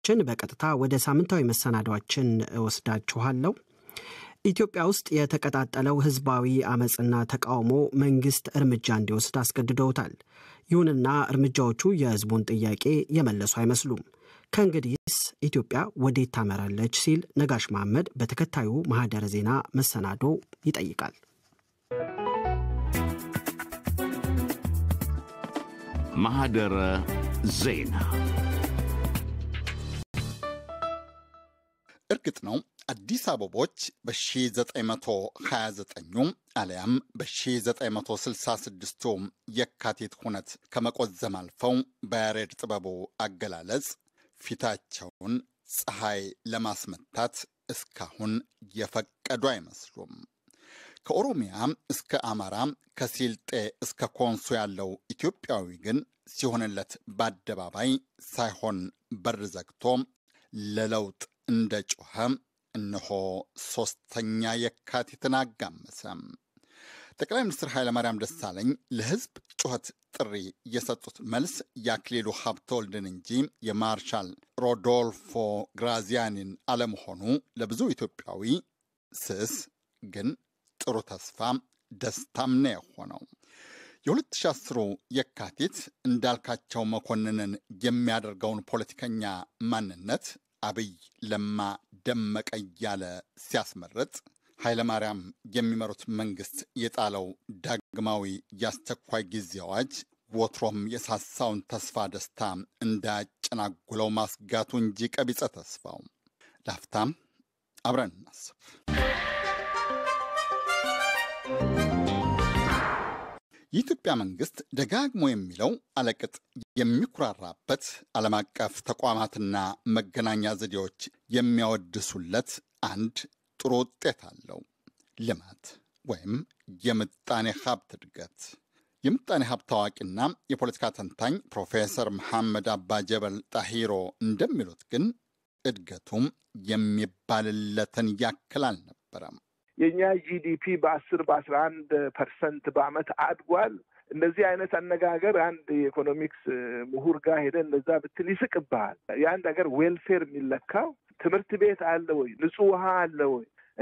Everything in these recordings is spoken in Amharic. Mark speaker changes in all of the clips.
Speaker 1: አድማጮቻችን በቀጥታ ወደ ሳምንታዊ መሰናዷችን እወስዳችኋለሁ። ኢትዮጵያ ውስጥ የተቀጣጠለው ህዝባዊ አመፅና ተቃውሞ መንግስት እርምጃ እንዲወስድ አስገድደውታል። ይሁንና እርምጃዎቹ የህዝቡን ጥያቄ የመለሱ አይመስሉም። ከእንግዲህስ ኢትዮጵያ ወዴት ታመራለች ሲል ነጋሽ መሐመድ በተከታዩ ማህደረ ዜና መሰናዶ ይጠይቃል።
Speaker 2: ማህደረ ዜና
Speaker 3: እርግጥ ነው አዲስ አበቦች በ1929 አሊያም በ1966 የካቲት ሁነት ከመቆዘም አልፈው በያሬድ ጥበቡ አገላለጽ ፊታቸውን ፀሐይ ለማስመታት እስካሁን የፈቀዱ አይመስሉም። ከኦሮሚያ እስከ አማራ ከሲልጤ እስከ ኮንሶ ያለው ኢትዮጵያዊ ግን ሲሆንለት በአደባባይ ሳይሆን በር ዘግቶ ለለውጥ እንደ ጮኸ እነሆ ሦስተኛ የካቲትን አጋመሰ። ጠቅላይ ሚኒስትር ኃይለማርያም ደሳለኝ ለሕዝብ ጩኸት ጥሪ የሰጡት መልስ የአክሊሉ ሀብተወልድን እንጂ የማርሻል ሮዶልፎ ግራዚያኒን አለመሆኑ ለብዙ ኢትዮጵያዊ ስስ ግን ጥሩ ተስፋ ደስታም ነው የሆነው። የ2010 የካቲት እንዳልካቸው መኮንንን የሚያደርገውን ፖለቲከኛ ማንነት አብይ ለማ ደመቀ እያለ ሲያስመርጥ ኃይለማርያም የሚመሩት መንግስት የጣለው ዳግማዊ የአስቸኳይ ጊዜ አዋጅ ወትሮም የሳሳውን ተስፋ ደስታ እንዳያጨናጉለው ማስጋቱ እንጂ ቀቢጸ ተስፋው ላፍታም አብረን እናስብ። የኢትዮጵያ መንግስት ደጋግሞ የሚለው አለቅጥ የሚኩራራበት ዓለም አቀፍ ተቋማትና መገናኛ ዘዴዎች የሚያወድሱለት አንድ ጥሩ ውጤት አለው። ልማት ወይም የምጣኔ ሀብት እድገት። የምጣኔ ሀብት አዋቂና የፖለቲካ ተንታኝ ፕሮፌሰር መሐመድ አባ ጀበል ጣሂሮ እንደሚሉት ግን እድገቱም የሚባልለትን ያክል አልነበረም።
Speaker 4: የእኛ ጂዲፒ በአስር በአስራ አንድ ፐርሰንት በአመት አድጓል። እንደዚህ አይነት አነጋገር አንድ የኢኮኖሚክስ ምሁር ጋር ሄደ እንደዛ ብትል ይስቅብሃል። የአንድ ሀገር ዌልፌር የሚለካው ትምህርት ቤት አለ ወይ? ንጹህ ውሃ አለ ወይ?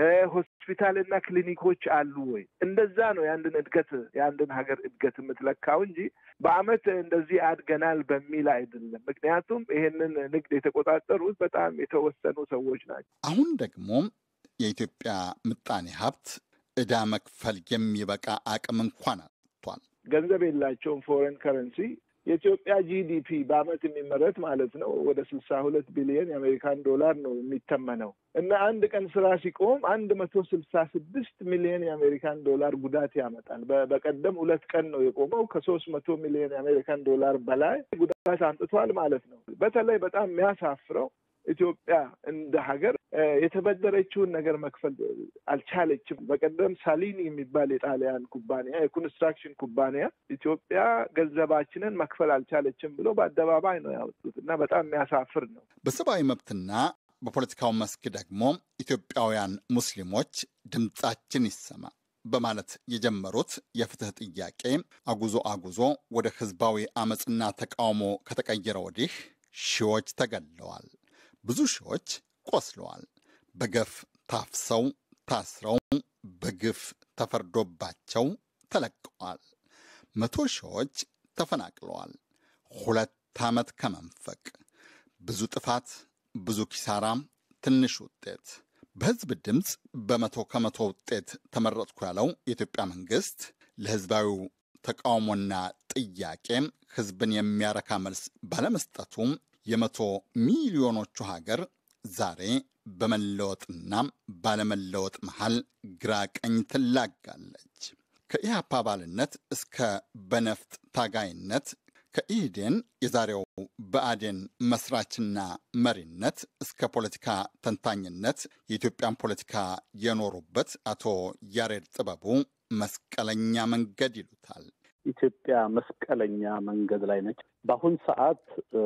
Speaker 4: ሆስፒታልና ክሊኒኮች አሉ ወይ? እንደዛ ነው የአንድን እድገት የአንድን ሀገር እድገት የምትለካው እንጂ በአመት እንደዚህ አድገናል በሚል አይደለም። ምክንያቱም ይሄንን ንግድ የተቆጣጠሩት በጣም የተወሰኑ ሰዎች ናቸው።
Speaker 3: አሁን ደግሞ የኢትዮጵያ ምጣኔ ሀብት ዕዳ መክፈል የሚበቃ አቅም እንኳን አጥቷል።
Speaker 4: ገንዘብ የላቸውም። ፎሬን ከረንሲ የኢትዮጵያ ጂዲፒ በአመት የሚመረት ማለት ነው ወደ ስልሳ ሁለት ቢሊዮን የአሜሪካን ዶላር ነው የሚተመነው እና አንድ ቀን ስራ ሲቆም አንድ መቶ ስልሳ ስድስት ሚሊዮን የአሜሪካን ዶላር ጉዳት ያመጣል። በቀደም ሁለት ቀን ነው የቆመው ከሶስት መቶ ሚሊዮን የአሜሪካን ዶላር በላይ ጉዳት አምጥቷል ማለት ነው። በተለይ በጣም የሚያሳፍረው ኢትዮጵያ እንደ ሀገር የተበደረችውን ነገር መክፈል አልቻለችም። በቀደም ሳሊኒ የሚባል የጣሊያን ኩባንያ የኮንስትራክሽን ኩባንያ ኢትዮጵያ ገንዘባችንን መክፈል አልቻለችም ብሎ በአደባባይ ነው ያወጡት እና በጣም የሚያሳፍር ነው።
Speaker 3: በሰብአዊ መብትና በፖለቲካው መስክ ደግሞ ኢትዮጵያውያን ሙስሊሞች ድምጻችን ይሰማ በማለት የጀመሩት የፍትህ ጥያቄ አጉዞ አጉዞ ወደ ህዝባዊ አመፅና ተቃውሞ ከተቀየረ ወዲህ ሺዎች ተገድለዋል። ብዙ ሺዎች ቆስለዋል። በገፍ ታፍሰው ታስረው በግፍ ተፈርዶባቸው ተለቀዋል። መቶ ሺዎች ተፈናቅለዋል። ሁለት ዓመት ከመንፈቅ ብዙ ጥፋት፣ ብዙ ኪሳራ፣ ትንሽ ውጤት። በህዝብ ድምፅ በመቶ ከመቶ ውጤት ተመረጥኩ ያለው የኢትዮጵያ መንግስት ለህዝባዊው ተቃውሞና ጥያቄ ህዝብን የሚያረካ መልስ ባለመስጠቱ የመቶ ሚሊዮኖቹ ሀገር ዛሬ በመለወጥና ባለመለወጥ መሃል ግራ ቀኝ ትላጋለች። ከኢህአፓ አባልነት እስከ በነፍጥ ታጋይነት ከኢህዴን የዛሬው በአዴን መስራችና መሪነት እስከ ፖለቲካ ተንታኝነት የኢትዮጵያን ፖለቲካ የኖሩበት አቶ ያሬድ ጥበቡ መስቀለኛ መንገድ ይሉታል።
Speaker 5: ኢትዮጵያ መስቀለኛ መንገድ ላይ ነች። በአሁን ሰዓት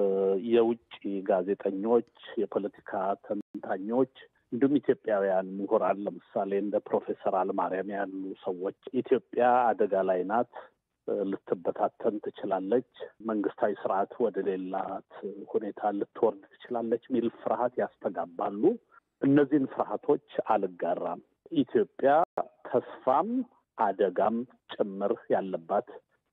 Speaker 5: የውጭ ጋዜጠኞች፣ የፖለቲካ ተንታኞች እንዲሁም ኢትዮጵያውያን ምሁራን ለምሳሌ እንደ ፕሮፌሰር አለማርያም ያሉ ሰዎች ኢትዮጵያ አደጋ ላይ ናት፣ ልትበታተን ትችላለች፣ መንግስታዊ ስርዓት ወደ ሌላት ሁኔታ ልትወርድ ትችላለች የሚል ፍርሃት ያስተጋባሉ። እነዚህን ፍርሃቶች አልጋራም። ኢትዮጵያ ተስፋም አደጋም ጭምር ያለባት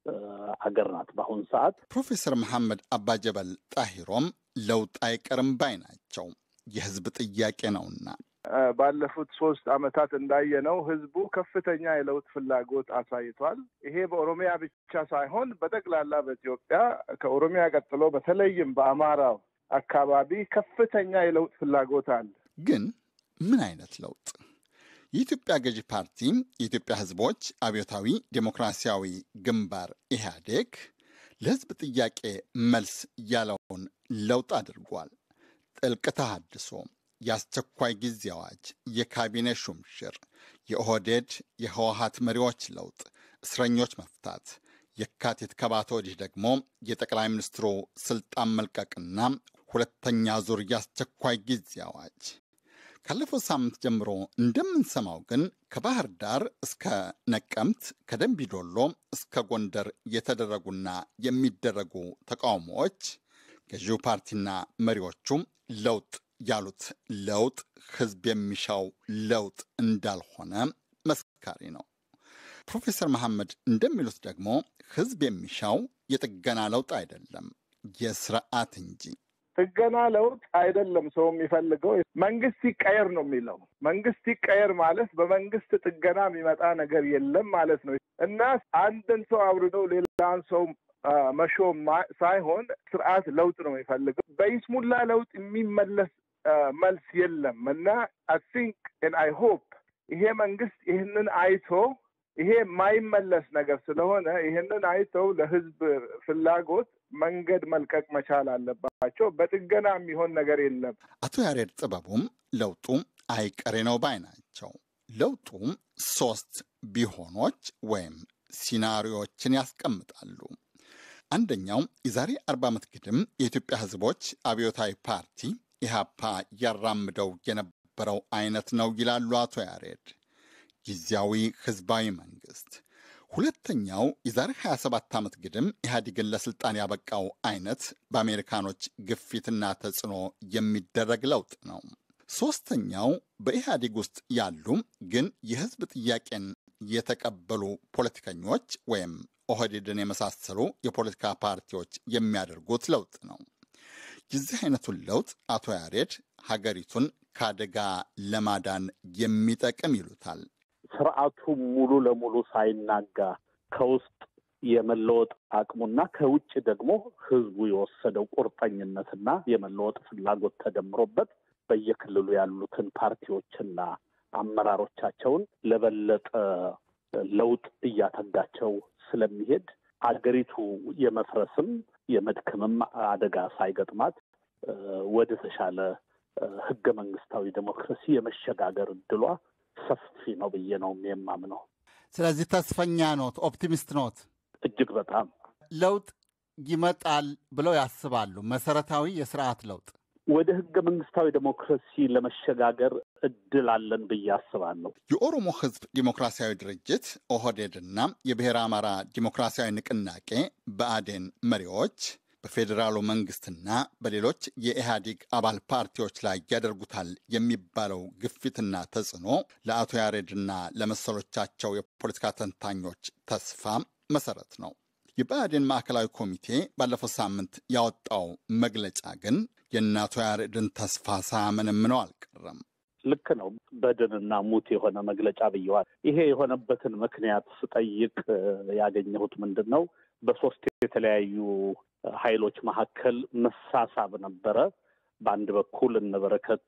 Speaker 5: አገር ናት በአሁኑ ሰዓት።
Speaker 3: ፕሮፌሰር መሐመድ አባጀበል ጣሂሮም ለውጥ አይቀርም ባይ ናቸው። የህዝብ ጥያቄ ነውና
Speaker 4: ባለፉት ሶስት አመታት እንዳየነው ህዝቡ ከፍተኛ የለውጥ ፍላጎት አሳይቷል። ይሄ በኦሮሚያ ብቻ ሳይሆን በጠቅላላ በኢትዮጵያ ከኦሮሚያ ቀጥሎ በተለይም በአማራው አካባቢ ከፍተኛ የለውጥ ፍላጎት አለ።
Speaker 3: ግን ምን አይነት ለውጥ? የኢትዮጵያ ገዢ ፓርቲ የኢትዮጵያ ህዝቦች አብዮታዊ ዴሞክራሲያዊ ግንባር ኢህአዴግ ለህዝብ ጥያቄ መልስ ያለውን ለውጥ አድርጓል። ጥልቅ ተሃድሶ የአስቸኳይ ጊዜ አዋጅ፣ የካቢኔ ሹምሽር፣ የኦህዴድ የህወሀት መሪዎች ለውጥ፣ እስረኞች መፍታት፣ የካቲት ከባተ ወዲህ ደግሞ የጠቅላይ ሚኒስትሩ ስልጣን መልቀቅና ሁለተኛ ዙር የአስቸኳይ ጊዜ አዋጅ። ካለፈው ሳምንት ጀምሮ እንደምንሰማው ግን ከባህር ዳር እስከ ነቀምት ከደንቢዶሎ እስከ ጎንደር የተደረጉና የሚደረጉ ተቃውሞዎች ገዢው ፓርቲና መሪዎቹ ለውጥ ያሉት ለውጥ ህዝብ የሚሻው ለውጥ እንዳልሆነ መስካሪ ነው። ፕሮፌሰር መሐመድ እንደሚሉት ደግሞ ህዝብ የሚሻው የጥገና ለውጥ አይደለም፣ የስርዓት እንጂ።
Speaker 4: ጥገና ለውጥ አይደለም ሰው የሚፈልገው መንግስት ይቀየር ነው የሚለው። መንግስት ይቀየር ማለት በመንግስት ጥገና የሚመጣ ነገር የለም ማለት ነው እና አንድን ሰው አውርዶ ሌላን ሰው መሾም ሳይሆን ስርዓት ለውጥ ነው የሚፈልገው። በይስሙላ ለውጥ የሚመለስ መልስ የለም እና አይ ቲንክ ኤንድ አይ ሆፕ ይሄ መንግስት ይህንን አይቶ ይሄ የማይመለስ ነገር ስለሆነ ይህንን አይተው ለህዝብ ፍላጎት መንገድ መልቀቅ መቻል አለባቸው። በጥገና የሚሆን ነገር የለም።
Speaker 3: አቶ ያሬድ ጥበቡም ለውጡ አይቀሬ ነው ባይ ናቸው። ለውጡ ሶስት ቢሆኖች ወይም ሲናሪዎችን ያስቀምጣሉ። አንደኛው የዛሬ አርባ ዓመት ግድም የኢትዮጵያ ህዝቦች አብዮታዊ ፓርቲ ኢህአፓ ያራምደው የነበረው አይነት ነው ይላሉ አቶ ያሬድ። ጊዜያዊ ህዝባዊ መንግስት። ሁለተኛው የዛሬ 27 ዓመት ግድም ኢህአዴግን ለስልጣን ያበቃው አይነት በአሜሪካኖች ግፊትና ተጽዕኖ የሚደረግ ለውጥ ነው። ሶስተኛው በኢህአዴግ ውስጥ ያሉ ግን የህዝብ ጥያቄን የተቀበሉ ፖለቲከኞች ወይም ኦህዴድን የመሳሰሉ የፖለቲካ ፓርቲዎች የሚያደርጉት ለውጥ ነው። የዚህ አይነቱን ለውጥ አቶ ያሬድ ሀገሪቱን ከአደጋ ለማዳን የሚጠቅም ይሉታል።
Speaker 5: ስርዓቱ ሙሉ ለሙሉ ሳይናጋ ከውስጥ የመለወጥ አቅሙና ከውጭ ደግሞ ህዝቡ የወሰደው ቁርጠኝነትና የመለወጥ ፍላጎት ተደምሮበት በየክልሉ ያሉትን ፓርቲዎችና አመራሮቻቸውን ለበለጠ ለውጥ እያተጋቸው ስለሚሄድ አገሪቱ የመፍረስም የመድከምም አደጋ ሳይገጥማት ወደ ተሻለ ህገ መንግስታዊ ዴሞክራሲ የመሸጋገር እድሏ ሰፊ ነው ብዬ ነው የማምነው።
Speaker 3: ስለዚህ ተስፈኛ ኖት፣ ኦፕቲሚስት ኖት።
Speaker 5: እጅግ በጣም
Speaker 3: ለውጥ ይመጣል ብለው ያስባሉ? መሰረታዊ የስርዓት ለውጥ
Speaker 5: ወደ ህገ መንግስታዊ ዴሞክራሲ ለመሸጋገር እድል አለን ብዬ አስባለሁ።
Speaker 3: የኦሮሞ ህዝብ ዲሞክራሲያዊ ድርጅት ኦህዴድና የብሔረ አማራ ዲሞክራሲያዊ ንቅናቄ ብአዴን መሪዎች በፌዴራሉ መንግስትና በሌሎች የኢህአዴግ አባል ፓርቲዎች ላይ ያደርጉታል የሚባለው ግፊትና ተጽዕኖ ለአቶ ያሬድና ለመሰሎቻቸው የፖለቲካ ተንታኞች ተስፋ መሰረት ነው። የብአዴን ማዕከላዊ ኮሚቴ ባለፈው ሳምንት ያወጣው መግለጫ ግን የእናቶ ያሬድን ተስፋ ሳያመነምነው አልቀረም።
Speaker 5: ልክ ነው። በድንና ሙት የሆነ መግለጫ ብየዋል። ይሄ የሆነበትን ምክንያት ስጠይቅ ያገኘሁት ምንድን ነው? በሶስት የተለያዩ ኃይሎች መካከል መሳሳብ ነበረ። በአንድ በኩል እነበረከት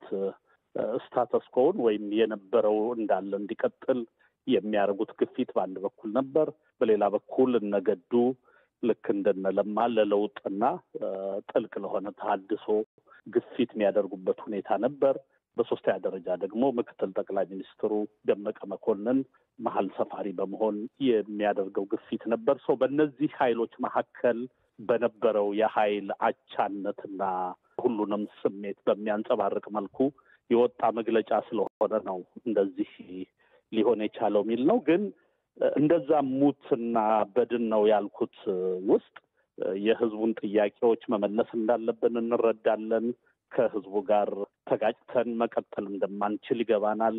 Speaker 5: ስታተስኮውን ወይም የነበረው እንዳለ እንዲቀጥል የሚያደርጉት ግፊት በአንድ በኩል ነበር። በሌላ በኩል እነገዱ ልክ እንደነለማ ለለውጥና ጥልቅ ለሆነ ተሃድሶ ግፊት የሚያደርጉበት ሁኔታ ነበር። በሶስተኛ ደረጃ ደግሞ ምክትል ጠቅላይ ሚኒስትሩ ደመቀ መኮንን መሀል ሰፋሪ በመሆን የሚያደርገው ግፊት ነበር። ሰው በእነዚህ ኃይሎች መካከል በነበረው የኃይል አቻነትና ሁሉንም ስሜት በሚያንጸባርቅ መልኩ የወጣ መግለጫ ስለሆነ ነው እንደዚህ ሊሆን የቻለው የሚል ነው። ግን እንደዛ ሙትና በድን ነው ያልኩት ውስጥ የህዝቡን ጥያቄዎች መመለስ እንዳለብን እንረዳለን። ከህዝቡ ጋር ተጋጭተን መቀጠል እንደማንችል ይገባናል።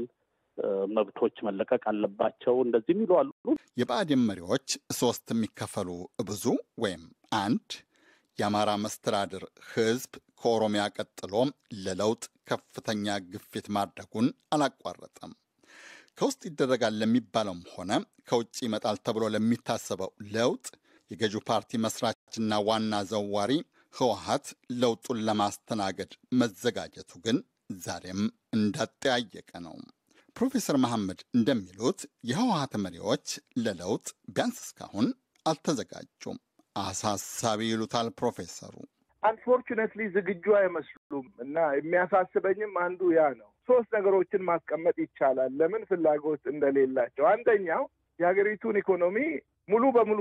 Speaker 5: መብቶች መለቀቅ አለባቸው። እንደዚህ የሚሉ አሉ።
Speaker 3: የብአዴን መሪዎች ሶስት የሚከፈሉ ብዙ ወይም አንድ የአማራ መስተዳድር ህዝብ ከኦሮሚያ ቀጥሎ ለለውጥ ከፍተኛ ግፊት ማድረጉን አላቋረጠም። ከውስጥ ይደረጋል ለሚባለውም ሆነ ከውጭ ይመጣል ተብሎ ለሚታሰበው ለውጥ የገዢው ፓርቲ መስራችና ዋና ዘዋሪ ህወሀት ለውጡን ለማስተናገድ መዘጋጀቱ ግን ዛሬም እንዳጠያየቀ ነው። ፕሮፌሰር መሐመድ እንደሚሉት የህወሀት መሪዎች ለለውጥ ቢያንስ እስካሁን አልተዘጋጁም። አሳሳቢ ይሉታል ፕሮፌሰሩ።
Speaker 4: አንፎርቹኔትሊ ዝግጁ አይመስሉም እና የሚያሳስበኝም አንዱ ያ ነው። ሶስት ነገሮችን ማስቀመጥ ይቻላል ለምን ፍላጎት እንደሌላቸው። አንደኛው የሀገሪቱን ኢኮኖሚ ሙሉ በሙሉ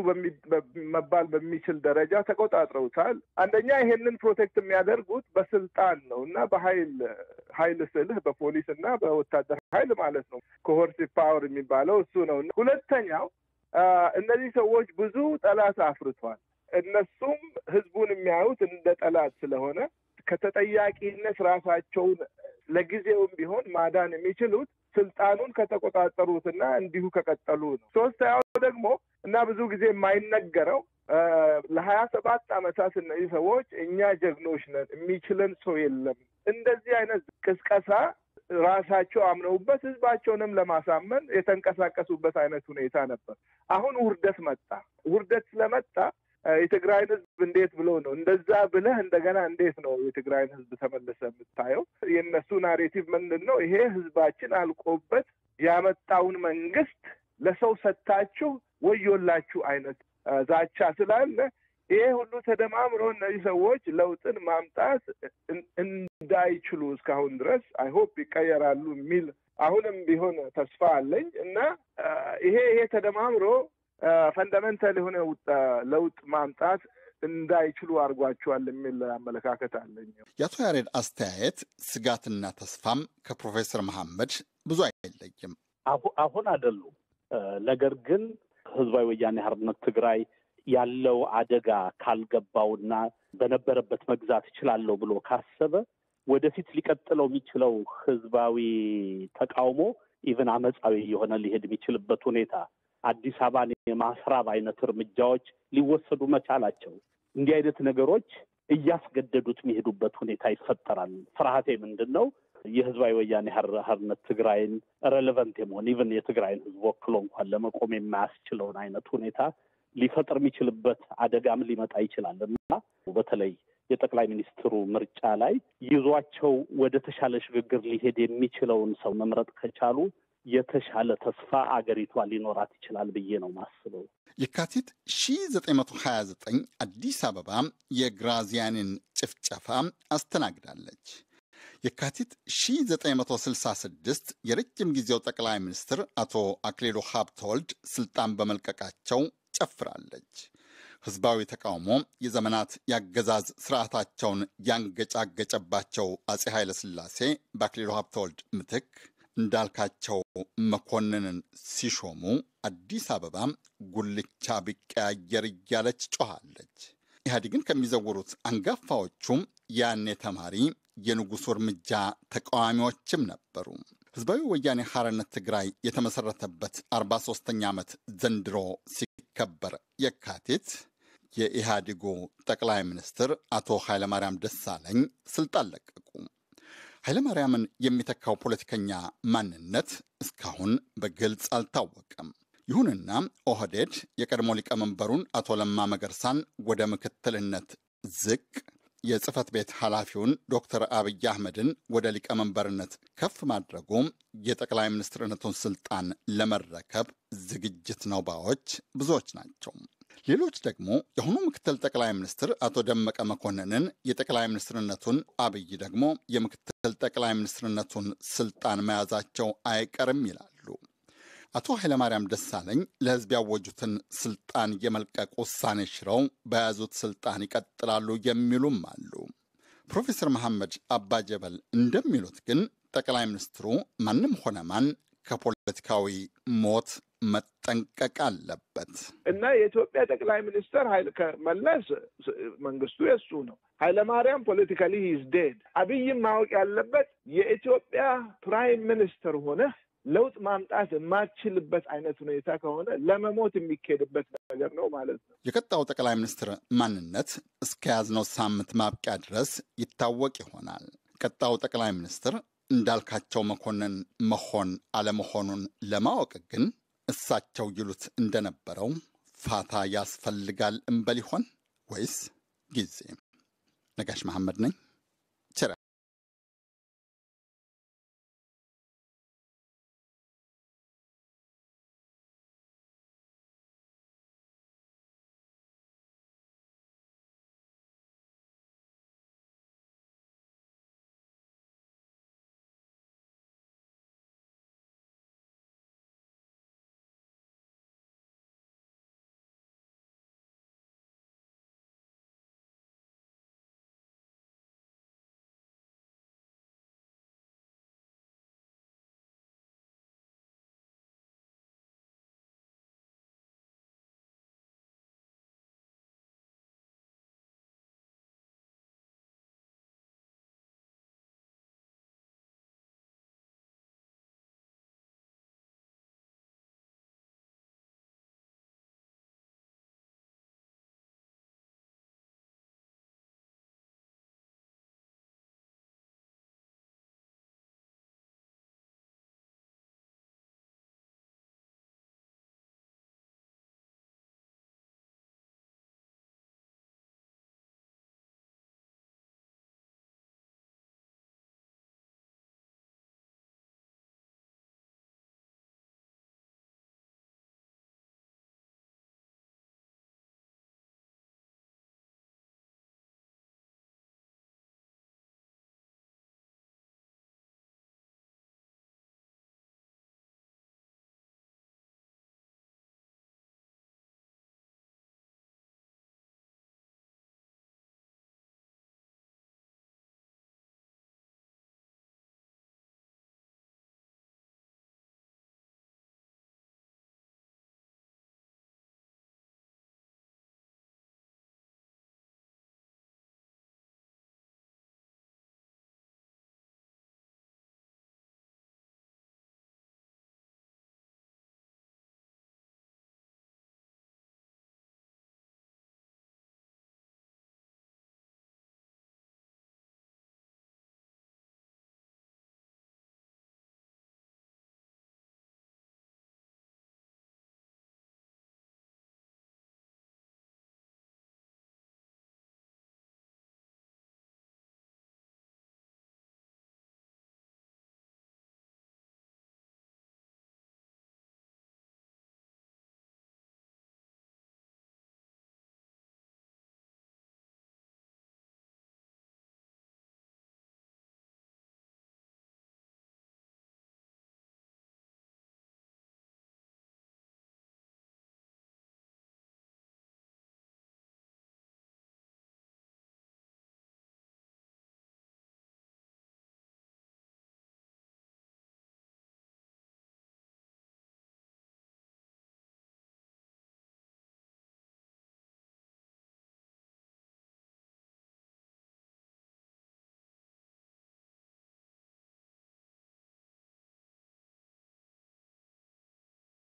Speaker 4: መባል በሚችል ደረጃ ተቆጣጥረውታል። አንደኛ ይሄንን ፕሮቴክት የሚያደርጉት በስልጣን ነው እና በኃይል ኃይል ስልህ በፖሊስ እና በወታደር ኃይል ማለት ነው። ኮሆርሲቭ ፓወር የሚባለው እሱ ነው። ሁለተኛው እነዚህ ሰዎች ብዙ ጠላት አፍርቷል። እነሱም ህዝቡን የሚያዩት እንደ ጠላት ስለሆነ ከተጠያቂነት ራሳቸውን ለጊዜውም ቢሆን ማዳን የሚችሉት ስልጣኑን ከተቆጣጠሩትና እንዲሁ ከቀጠሉ ነው። ሶስተኛው ደግሞ እና ብዙ ጊዜ የማይነገረው ለሀያ ሰባት ዓመታት እነዚህ ሰዎች እኛ ጀግኖች ነን፣ የሚችለን ሰው የለም እንደዚህ አይነት ቅስቀሳ ራሳቸው አምነውበት ህዝባቸውንም ለማሳመን የተንቀሳቀሱበት አይነት ሁኔታ ነበር። አሁን ውርደት መጣ። ውርደት ስለመጣ የትግራይን ህዝብ እንዴት ብሎ ነው እንደዛ ብለህ እንደገና እንዴት ነው የትግራይን ህዝብ ተመልሰ የምታየው? የእነሱ ናሬቲቭ ምንድን ነው? ይሄ ህዝባችን አልቆበት ያመጣውን መንግስት ለሰው ሰጥታችሁ ወዮላችሁ አይነት ዛቻ ስላለ ይሄ ሁሉ ተደማምሮ እነዚህ ሰዎች ለውጥን ማምጣት እንዳይችሉ እስካሁን ድረስ አይሆፕ ይቀየራሉ የሚል አሁንም ቢሆን ተስፋ አለኝ እና ይሄ ይሄ ተደማምሮ ፈንዳሜንታል የሆነ ለውጥ ማምጣት እንዳይችሉ አድርጓቸዋል የሚል አመለካከት አለኝ።
Speaker 3: የአቶ ያሬድ አስተያየት ስጋትና ተስፋም ከፕሮፌሰር መሐመድ ብዙ አይለይም።
Speaker 5: አሁን አይደሉም። ነገር ግን ህዝባዊ ወያኔ ሓርነት ትግራይ ያለው አደጋ ካልገባውና በነበረበት መግዛት እችላለሁ ብሎ ካሰበ ወደፊት ሊቀጥለው የሚችለው ህዝባዊ ተቃውሞ ኢቨን አመፃዊ የሆነ ሊሄድ የሚችልበት ሁኔታ አዲስ አበባን የማስራብ አይነት እርምጃዎች ሊወሰዱ መቻላቸው እንዲህ አይነት ነገሮች እያስገደዱት የሚሄዱበት ሁኔታ ይፈጠራል። ፍርሃቴ ምንድን ነው? የህዝባዊ ወያኔ ሓርነት ትግራይን ሬሌቨንት የመሆን ኢቨን የትግራይን ህዝብ ወክሎ እንኳን ለመቆም የማያስችለውን አይነት ሁኔታ ሊፈጥር የሚችልበት አደጋም ሊመጣ ይችላል እና በተለይ የጠቅላይ ሚኒስትሩ ምርጫ ላይ ይዟቸው ወደ ተሻለ ሽግግር ሊሄድ የሚችለውን ሰው መምረጥ ከቻሉ የተሻለ ተስፋ አገሪቷ ሊኖራት ይችላል ብዬ ነው ማስበው።
Speaker 3: የካቲት 1929 አዲስ አበባ የግራዚያንን ጭፍጨፋ አስተናግዳለች። የካቲት 1966 የረጅም ጊዜው ጠቅላይ ሚኒስትር አቶ አክሊሉ ሀብተወልድ ስልጣን በመልቀቃቸው ጨፍራለች። ህዝባዊ ተቃውሞ የዘመናት የአገዛዝ ስርዓታቸውን ያንገጫገጨባቸው አጼ ኃይለ ሥላሴ በአክሊሉ ሀብተወልድ ምትክ እንዳልካቸው መኮንንን ሲሾሙ አዲስ አበባ ጉልቻ ቢቀያየር እያለች ጮኋለች። ኢህአዴግን ከሚዘውሩት አንጋፋዎቹም ያኔ ተማሪ የንጉሱ እርምጃ ተቃዋሚዎችም ነበሩ። ህዝባዊ ወያኔ ሓርነት ትግራይ የተመሰረተበት 43ኛ ዓመት ዘንድሮ ሲከበር የካቲት የኢህአዴጉ ጠቅላይ ሚኒስትር አቶ ኃይለማርያም ደሳለኝ ስልጣን ለቀቁ። ኃይለማርያምን የሚተካው ፖለቲከኛ ማንነት እስካሁን በግልጽ አልታወቀም። ይሁንና ኦህዴድ የቀድሞ ሊቀመንበሩን አቶ ለማ መገርሳን ወደ ምክትልነት ዝቅ የጽህፈት ቤት ኃላፊውን ዶክተር አብይ አህመድን ወደ ሊቀመንበርነት ከፍ ማድረጉ የጠቅላይ ሚኒስትርነቱን ስልጣን ለመረከብ ዝግጅት ነው ባዮች ብዙዎች ናቸው። ሌሎች ደግሞ የአሁኑ ምክትል ጠቅላይ ሚኒስትር አቶ ደመቀ መኮንንን የጠቅላይ ሚኒስትርነቱን አብይ ደግሞ የምክትል ጠቅላይ ሚኒስትርነቱን ስልጣን መያዛቸው አይቀርም ይላሉ። አቶ ኃይለማርያም ደሳለኝ ለህዝብ ያወጁትን ስልጣን የመልቀቅ ውሳኔ ሽረው በያዙት ስልጣን ይቀጥላሉ የሚሉም አሉ። ፕሮፌሰር መሐመድ አባጀበል እንደሚሉት ግን ጠቅላይ ሚኒስትሩ ማንም ሆነ ማን ከፖለቲካዊ ሞት መጠንቀቅ አለበት።
Speaker 4: እና የኢትዮጵያ ጠቅላይ ሚኒስትር ኃይለ መለስ መንግስቱ የሱ ነው። ኃይለማርያም ፖለቲካሊ ሂዝ ዴድ። አብይም ማወቅ ያለበት የኢትዮጵያ ፕራይም ሚኒስትር ሆነ ለውጥ ማምጣት የማትችልበት አይነት ሁኔታ ከሆነ ለመሞት የሚካሄድበት ነገር ነው ማለት ነው።
Speaker 3: የቀጣው ጠቅላይ ሚኒስትር ማንነት እስከ ያዝነው ሳምንት ማብቂያ ድረስ ይታወቅ ይሆናል። ቀጣው ጠቅላይ ሚኒስትር እንዳልካቸው መኮንን መሆን አለመሆኑን ለማወቅ ግን እሳቸው ይሉት እንደነበረው ፋታ ያስፈልጋል እንበል ይሆን ወይስ ጊዜ? ነጋሽ መሐመድ ነኝ።